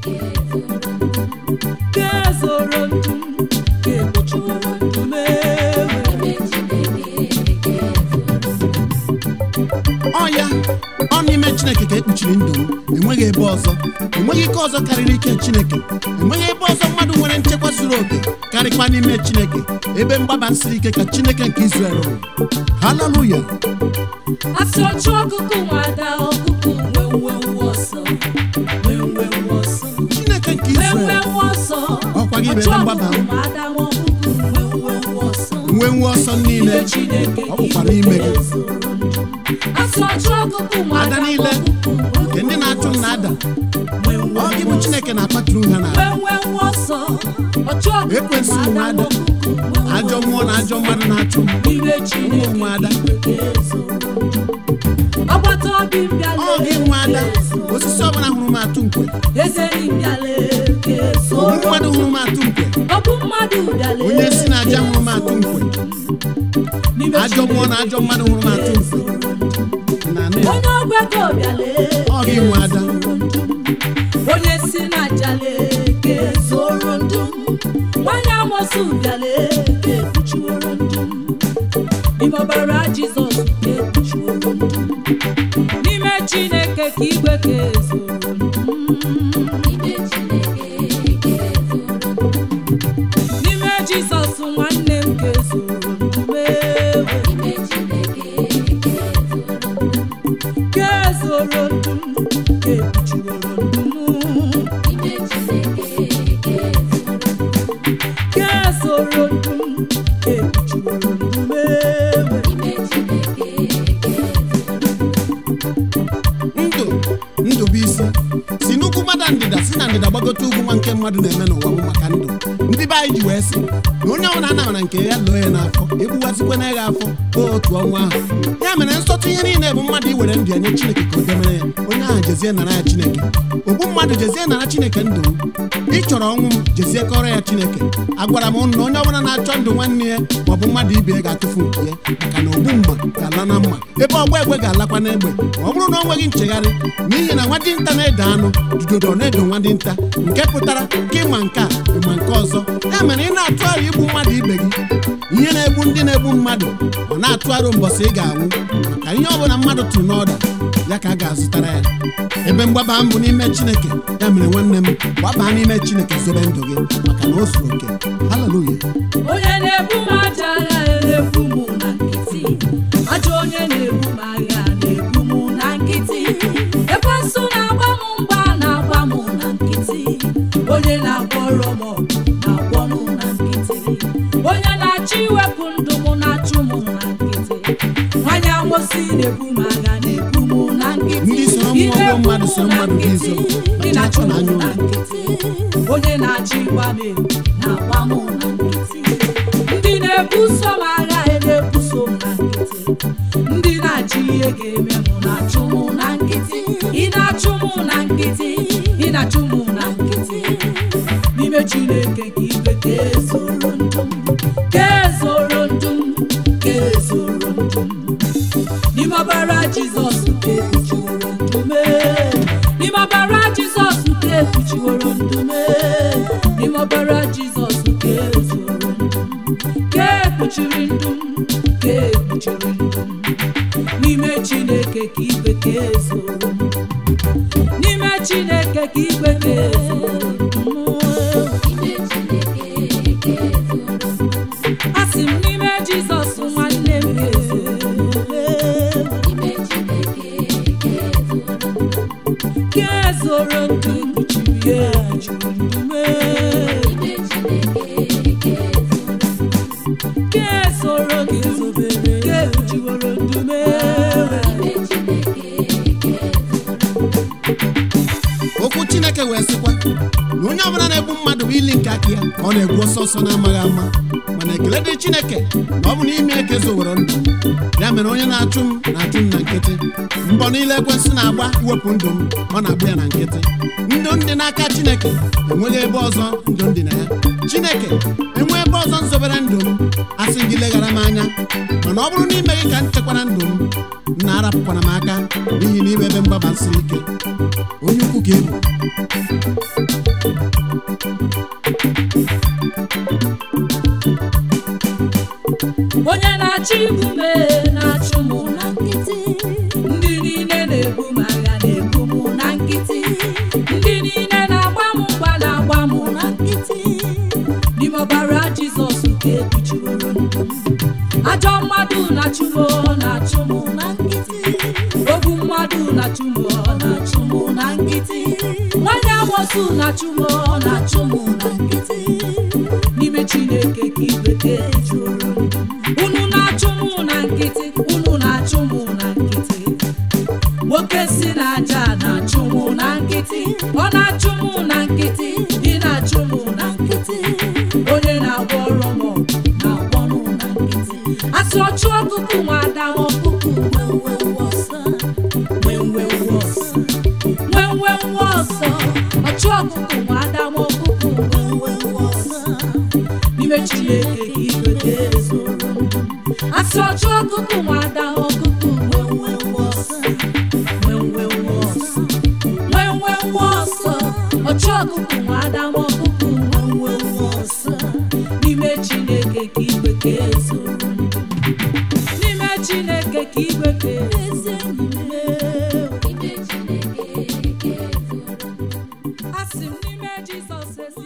ga-ezoro ndụ m ga-ekpuchiworo ndụ m ewe ọ ya ọ n'ime chineke ka ekpuchiri ndụ m enweghị ebe ọzọ enweghị ike ọzọ karịrị ike chineke enweghị ebe ọzọ mmadụ nwere nchekwa zuru oke karịkwa n'ime chineke ebe mgbaba siri ike ka chineke nke Izrel rụrụ haleluya asị ọchụ ọkụkụ nwada ọkụkụ nwenwenwe ọsọ nwenwenwe ọsọ chineke nke Izrel nwenwenwe ọsọ Ọkwa gị bụ ebe ọchụ mgbaba ọkụkụ m. nwada ọkụkụ nwenwenwe ọsọ nwe nwe ọsọ niile Ime Chineke ọ bụkwa n'ime gị asị ọchụ ọkụkụ nwada ada niile ọkụkụ nke ndị na-achụ m na-ada nwenwenwe ọ gị bụ chineke na-akpatụrụ ha na nwenwenwe ọsọ ọchụ ọkụkụ Ekwensu nwada nwada. ọkụkụ ajọ mmụọ na ajọ mmadụ na-achụ m ime Chineke nwa ada agbata obi m bịala ọ gị nwa ada osisi ọbụla hụrụ m atụ nkwe ezeri m bịala ogbu mmadụ hụrụ m atụ nkwe ọ bụ mmadụ bịala onye si na aja hụrụ m atụ nkwe n'ime ajọ mmụọ na ajọ mmadụ hụrụ m atụ nkwe na nne ya, onye ọgbakọ bịala ọ gị nwa ada onye si na jale ga-ezoro ndụ m nwanyị amosu bịala ga-ekpuchiworo ndụ m n'ime ọbara jizọs ga-ekpuchiworo ndụ m n'ime chineke ka igwe ga-ezoro ndụ m n'ime jizọs nwanne m ga-ezoro ndụ m ewe ga-ezoro ndụ m ga-ekpuchiworo ndụ m ga-ezoro ndụ m ga-ekpuchiworo ndụ m ewe ndụ ndụ bụ isi si n'ugwu mmadụ ndịda si na ndịda gbagote ugwu nwa nke mmadụ na-eme n'ụwa bụ maka ndụ ndị be anyị ji wee sị na onye ọbụla anabara nke ya lụọ ya n'afọ egbuwazikwana ya afọ otu ọnwa ahụ ya mere nsọtụ ihe niile bụ mmadụ iwere ndụ ya nye chineke ka o demere ya onye ahụ jezie nara ya chineke ogbu mmadụ jezie nara chineke ndụ m ị chọrọ ọnwụ m jezie kọrọ ya chineke agwara m ụnụ na onye ọbụla na-achọ ndụ nwanne ya maọbụ mmadụ ibe ya ga-atụfu nke ya maka na ogbu mma ga-ala na mma ebe ọgba egbe ga-alakwa n'egbe ma ọ bụrụ na o nweghị nchegharị n'ihi na nwa dinta na-ede anụ dudodo na-edo nwa dinta nke pụtara ka ịma nke a ịma nke ọzọ ya mere ị na-atụ aro igbu mmadụ ibe gị ihe na-egbu ndị na-egbu mmadụ ọ na-atụ aro mbọsị ị ga-anwụ maka ihe ọbụla mmadụ tụrụ n'ọda ya ka a ga-azụtara ya ebe mgbaba m bụ n'ime chineke ya mere nwanne m gbabaa n'ime chineke zobe ndụ gị maka na o zuru oke haleluya onye na-ebu m aja agha na-ebu m na nkịtị ajọ onye na-ebu m agha na-ebu m na nkịtị ekwensu na-agba m mgba na-agba m na nkịtị onye na-agwọrọ m ọgụ na-agwọ m na nkịtị onye na-achọ iwepụ ndụ m na-achụ m na nkịtị nwanyị amosi na-ebu m agha na-ebu m na nkịtị Ndị soro mmụọ Ị na-ebu bụ mmadụ m soro na mmadụ bụ nkịtị, izo. ị na-achụ m N'anya na ụlọ. nkịtị onye na-achọ ịgba m egwu na-agba m na nkịtị ndị na-ebuso m agha na-ebuso m na nkịtị ndị na-achọ ihe ga-eme m na-achụ m na nkịtị ị na-achụ m na nkịtị ị na-achụ m na nkịtị n'ime chineke ka igwe ga-ezoro ndụ m ga-ezoro ndụ m ga-ezoro ndụ m n'ime ọbara jizọs ka ekpuchiworo ndụ m n'ime ọbara jizọs ka ekpuchiworo ndụ m n'ime ọbara jizọs ka ezoro ndụ m ka ekpuchiri ndụ m ka ekpuchiri ndụ m n'ime chineke ka igwe ka ezoro ndụ m n'ime chineke ka igwe ka ezoro ndụ m asị m n'ime jizọs nwanne m ga-ezoro ka ezoro ndụ kpuchiri ya juru ndụ m ka ezoro gị zobere ka ekpuchiworo ndụ m okwu chineke wee sịkwa na onye ọbụla na-egbu mmadụ bụ ili nke aka ya ka ọ na-egbu ọsọ ọsọ na-amaghị ama mana ekele dịrị chineke na ọ bụ n'ime eke zowere ndụ m ya mere onye na-achụ m na-achụ m na nkịtị mbọ niile ekwensị na-agba iwepụ ndụ m ọ na-agba ya na nkịtị ndụ ndị n'aka chineke enweghị ebe ọzọ ndụ ndị na ya chineke enwe ebe ọzọ nzobere ndụ m asị gị leghara m anya mana ọ bụrụ n'ime gị ka m chekwara ndụ m m na-arapụkwara m aka n'ihi na iwe ebe mgbaba siri ike onye ukwu ka ị bụ onye na-achọ igbu m na-achụ m na nkịtị ndị niile na-ebu m agha na-ebu m na nkịtị ndị niile na-agba m mgba na-agba m na nkịtị n'ime ọbara jizọs nke ekpuchiworo ndụ m ajọ mmadụ na-achụ m na-achụ m na nkịtị ogbu mmadụ na-achụ m na-achụ m na nkịtị nwanyị amosu na-achụ m na-achụ m na nkịtị n'ime chineke ka igbeke jụrụ unu na-achụ m na nkịtị unu na-achụ m na nkịtị nwoke si n'aja na-achụ m na nkịtị ọ na-achụ m na nkịtị ị na-achụ m na nkịtị onye na-agwọ ọrụ m na-agwọ m na nkịtị asị ọchụ ọkụkụ nwada ọkụkụ nwenwenwe ọsọ nwenwenwe ọsọ nwenwenwe ọsọ ọchụ ọkụkụ nwada ọkụkụ nwenwenwe ọsọ n'ime chineke ka igwe ga-ezoro asị ọchụ ọkụkụ nwada ọkụkụ nwenwenwe ọsọ nwenwenwe ọsọ nwenwenwe ọsọ ọchụ ọkụkụ nwada ọkụkụ nwenwenwe ọsọ n'ime chineke ka igwe ga-ezoro n'ime chineke ka igwe ga-ezi enyi m asị m n'ime jizọs ezi